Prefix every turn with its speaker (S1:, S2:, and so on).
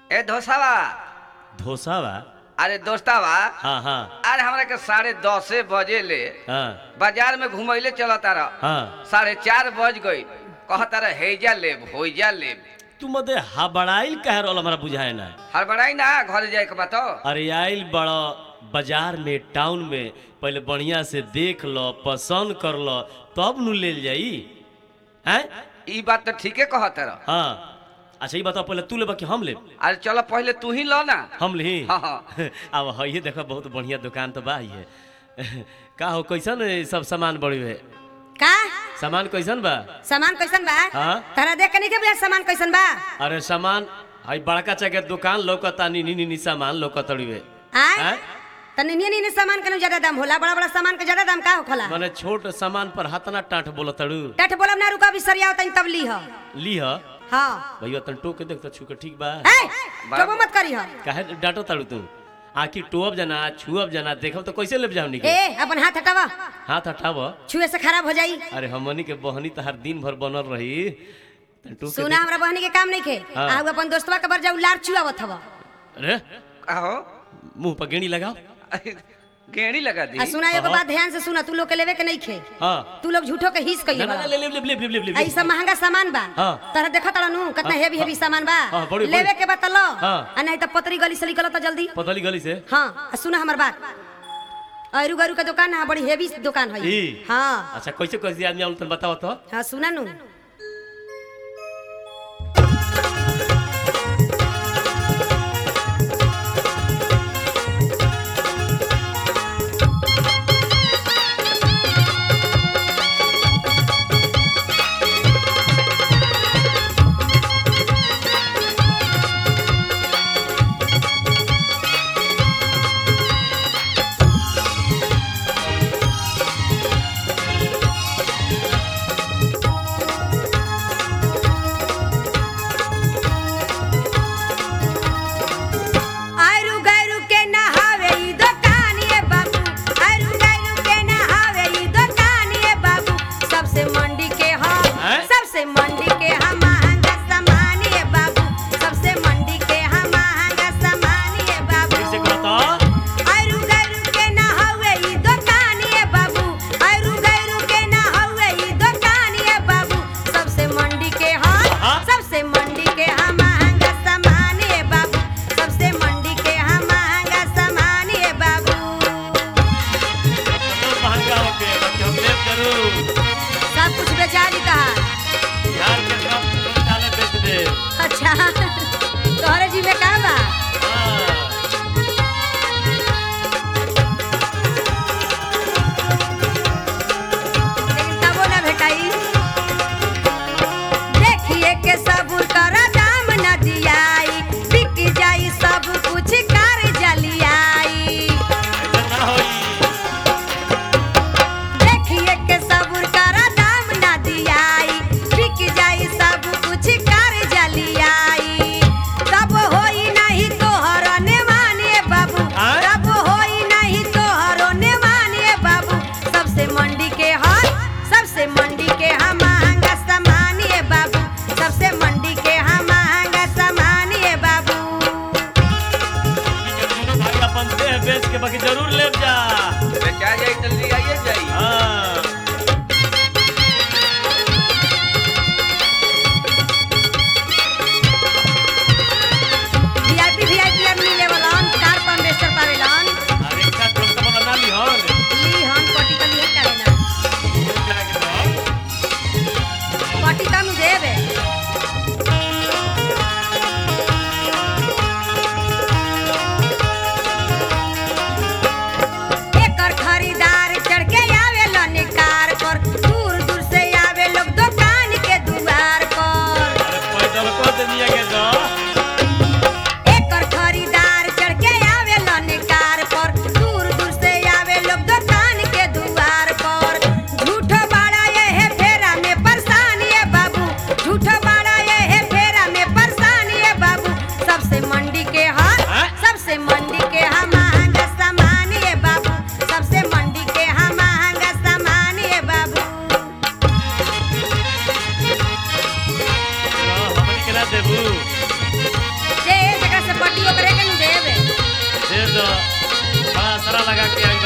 S1: ए धोसावा
S2: धोसावा
S1: अरे दोस्तावा
S2: हाँ हाँ
S1: अरे हमरा के साढ़े दसे बजे ले
S2: हाँ
S1: बाजार में घुमैले चलता रह
S2: हाँ
S1: साढ़े चार बज गई कहता रह हेजा लेब होइजा लेब
S2: तू मदे हबड़ाइल कह रहल हमरा बुझाए ना
S1: हड़बड़ाई ना घर जाए के बात
S2: अरे आइल बड़ा बाजार में टाउन में पहले बढ़िया से देख लो पसंद कर लो तब नु ले जाई हैं
S1: ई बात तो ठीके कहता रह
S2: हाँ अच्छा ये बताओ पहले तू लेबा कि हम लेब
S1: अरे चलो पहले तू ही लो ना
S2: हम ली
S1: हाँ, हाँ।
S2: अब है देखो बहुत बढ़िया दुकान तो बा ही है का हो कैसन है सब सामान बड़ी है
S3: का
S2: सामान कैसन बा
S3: सामान कैसन बा
S2: हाँ?
S3: तारा देख के नहीं के बुझा सामान कैसन बा
S2: अरे सामान हई बड़का चके दुकान लौकता नी नी नी सामान लौकतड़िवे
S3: आय
S2: हैं?
S3: तनी नी नी सामान के ज्यादा दाम होला बड़ा बड़ा सामान के ज्यादा दाम का होखला
S2: माने छोट सामान पर हाथना टाट बोलतड़ू
S3: टट बोलब ना रुका भी सरिया तनी तब ली ह
S2: ली ह
S3: हां
S2: भैया तन टोक के देख तो छू के ठीक बा
S3: ए कबो मत करी ह
S2: काहे डांटो ताड़ू तू आखिर टोअब जना छुअब जना देखब तो कैसे लेब जाओ निके
S3: ए अपन हाथ हटावा
S2: हाथ हटाव
S3: छुए से खराब हो जाई
S2: अरे हमनी के बहनी तहार दिन भर बनल रही तन टोक के
S3: सुना हमरा बहनी के काम नहीं खे
S2: हाँ।
S3: आउ अपन दोस्तवा के बर जाऊ लार चुआवत हवा
S2: देख- अरे
S1: आहो
S2: मुंह पर गेड़ी लगाओ
S1: गेड़ी लगा दी
S3: आ सुना एगो
S2: हाँ।
S3: बात ध्यान से सुना तू लोग के लेवे के नहीं खे
S2: हाँ
S3: तू लोग झूठो के हिस कइले
S2: ना ना
S3: बा
S2: ले ले ले ले ले ले ले
S3: आ ई सब महंगा सामान बा
S2: हाँ।
S3: तोरा देखत नु कितना
S2: हाँ,
S3: हेवी हेवी सामान बा
S2: हाँ, बड़ी-
S3: लेवे
S2: बड़ी।
S3: के बा त लो
S2: हाँ।
S3: आ नहीं त पतरी गली से निकल त जल्दी
S2: पतली गली से
S3: हाँ आ सुना हमर बात अरु गरु के दुकान है बड़ी हेवी दुकान है
S2: ई
S3: हाँ
S2: अच्छा कैसे कैसे आदमी आउल तन बताओ तो
S3: हाँ सुना नु आयरु गैरु के नहावे ई दुकान ये बाबू आयरु गैरु के नहावे ई दुकान ये बाबू सबसे मंडी के ह
S2: हैं?
S3: सबसे मंडी के ह महंगा सामान ये बाबू सबसे मंडी के ह महंगा सामान ये बाबू
S2: कैसे कहता
S3: आयरु गैरु के नहावे ई दुकान ये बाबू आयरु गैरु के नहावे ई दुकान ये बाबू सबसे मंडी के ह
S2: हाँ?
S3: सबसे मंडी के ह महंगा सामान ये बाबू सबसे मंडी के ह महंगा सामान ये बाबू
S2: बहुत महंगा होके बाकी हम लेब जरूर
S3: सब कुछ बेचा दी कहा
S2: यार के सब डाले बेच दे
S3: अच्छा तोहरे जी में का बा
S2: हाँ
S3: लेकिन तबो ना भेटाई देखिए के सबूर कर दाम न दियाई बिक जाई सब कुछ कर जलियाई
S2: ऐसा ना होई
S3: देखिए के सबूर कर दाम न दियाई बिक जाई सब कुछ कर जलियाई तब होई नहीं तोहर ने माने बाबू
S2: आय?
S3: तब होई नहीं तोहर ने माने बाबू सबसे मंडी के हर सबसे मंडी के हम महंगा सामान ये बाबू सबसे मंडी के हम महंगा सामान ये बाबू
S2: दोनों भाई अपन देह बेच के बाकी जरूर लेब जा
S1: बेचा जाई जल्दी आइए जाई
S2: हाँ
S3: वीआईपी वीआईपी आदमी लेवलन कार पर इन्वेस्टर पावेलन
S2: अरे का तुम तो बना ना ली हन
S3: ली हम कोटी का लिए करेना
S2: क्या के तो
S3: कोटी का नु देबे एकर खरीदार चढ़ के आवेलन कार पर दूर दूर से आवे लोग दुकान के दुआर पर
S2: अरे पैदल को दुनिया के दो
S3: एकर खरीदार चढ़ के आवेलन कार पर दूर दूर से आवे लोग दुकान के दुआर पर झूठो बाड़ा ये है फेरा में परेशान ये बाबू झूठो बाड़ा ये है फेरा में परेशान ये बाबू सबसे मंडी के हाथ
S2: हैं?
S3: सबसे मंडी के हम महंगा सामान ये बाबू सबसे मंडी के हम महंगा सामान ये बाबू
S2: हमनी के ना देबू
S3: जे जकरा
S2: बड़ा असरा लगा के आई